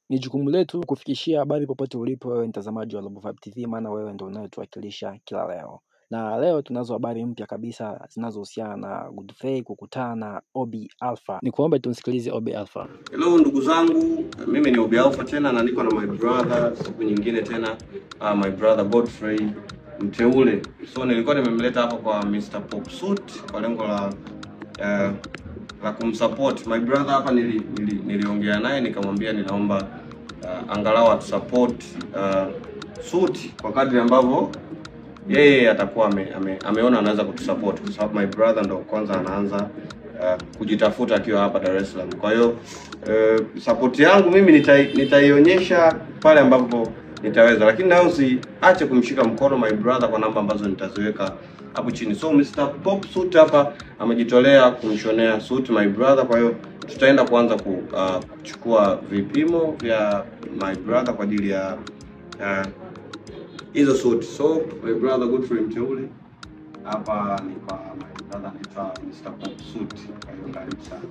Ni jukumu letu kufikishia habari popote ulipo wewe mtazamaji wa Global Vibe TV, maana wewe ndio unayetuwakilisha kila leo. Na leo tunazo habari mpya kabisa zinazohusiana na Godfrey kukutana na Obi Alpha. Ni kuombe tumsikilize Obi Alpha. Hello ndugu zangu, mimi ni Obi Alpha tena na niko na my brother siku nyingine tena uh, my brother Godfrey mteule. So nilikuwa nimemleta hapa kwa Mr. Pop Suit kwa lengo la uh, la kumsupport my brother hapa. Nili, nili, niliongea naye nikamwambia ninaomba uh, angalau atusupport uh, Suit kwa kadri ambavyo yeye atakuwa ame, ame, ameona anaweza kutusupport kwa sababu my brother ndo kwanza anaanza uh, kujitafuta akiwa hapa Dar es Salaam. Kwa hiyo uh, support yangu mimi nitai, nitaionyesha pale ambapo nitaweza, lakini nayo usiache kumshika mkono my brother kwa namba ambazo nitaziweka hapo chini. So Mr. Pop Suit hapa amejitolea kumshonea suit my brother, kwa hiyo tutaenda kuanza ku, uh, kuchukua vipimo vya my brother kwa ajili ya uh, hizo suit. So my brother Godfrey Mteule hapa ni kwa my brother anaitwa Mr. Pop Suit. Kwa hiyo karibu sana.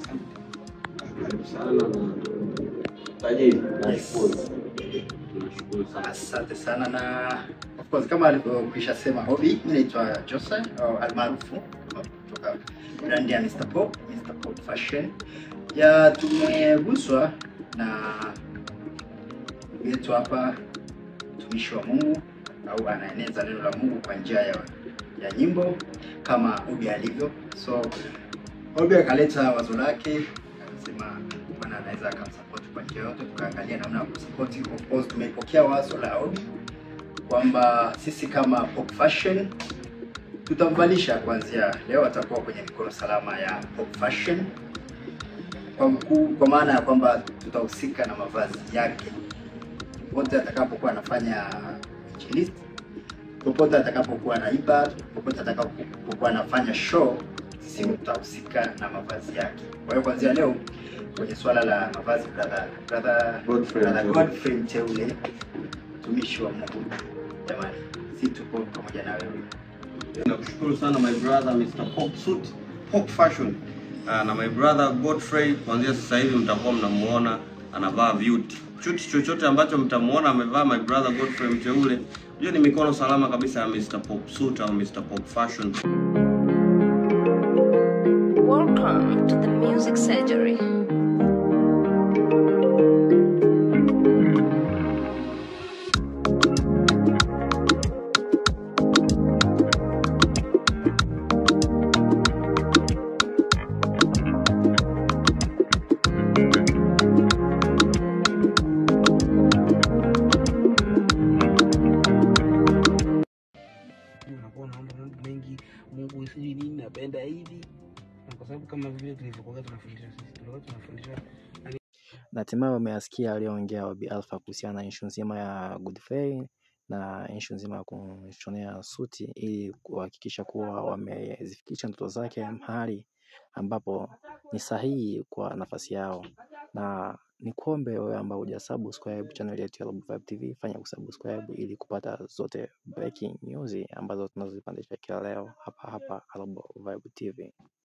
Karibu sana na tajiri. Nashukuru. Tunashukuru sana. Asante sana na of course kama alivyokwisha sema Obi, mimi naitwa Jose au almaarufu kutoka brand ya Mr. Pop, Mr. Pop Fashion. Ya tumeguswa na ndugu yetu hapa mtumishi wa Mungu au anaeneza neno la Mungu kwa njia ya, ya nyimbo kama Obi alivyo. So Obi akaleta wazo lake akasema bwana anaweza akamsupport kwa njia yote, tukaangalia namna ya kusupport. Of course tumepokea wazo la Obi kwamba sisi kama Pop Fashion tutamvalisha kuanzia leo, atakuwa kwenye mikono salama ya Pop Fashion kwa mkuu, kwa maana ya kwamba tutahusika na mavazi yake popote atakapokuwa anafanya injilisti, popote atakapokuwa anaiba, popote atakapokuwa anafanya show, sisi tutahusika na mavazi yake. Kwa hiyo kuanzia leo kwenye swala la mavazi, brother brother Godfrey brother Mteule. Godfrey Mteule, mtumishi wa Mungu, jamani, si tupo pamoja na wewe. Nakushukuru sana my brother Mr. Pop Suit, Pop Fashion. Uh, na my brother Godfrey kuanzia sasa hivi mtakuwa mnamuona anavaa beauty. Chuti chochote ambacho mtamuona amevaa my brother Godfrey Mteule, hiyo ni mikono salama kabisa ya Mr. Pop Suit au Mr. Pop Fashion. Welcome to the Music Surgery. unakuwa unaomba mambo mengi, Mungu sijui nini, napenda hivi, na kwa sababu kama vile tulivyokuwa tunafundisha sisi, tulikuwa tunafundisha Na hatimaye umeyasikia aliyoongea Obi Alpha kuhusiana na issue nzima ya Godfrey na issue nzima ya kumshonea suti ili kuhakikisha kuwa wamezifikisha ndoto zake mahali ambapo ni sahihi kwa nafasi yao. Na ni kuombe wewe ambao hujasubscribe channel yetu ya Global Vibe TV, fanya kusubscribe ili kupata zote breaking news ambazo tunazozipandisha kila leo hapa hapa Global Vibe TV.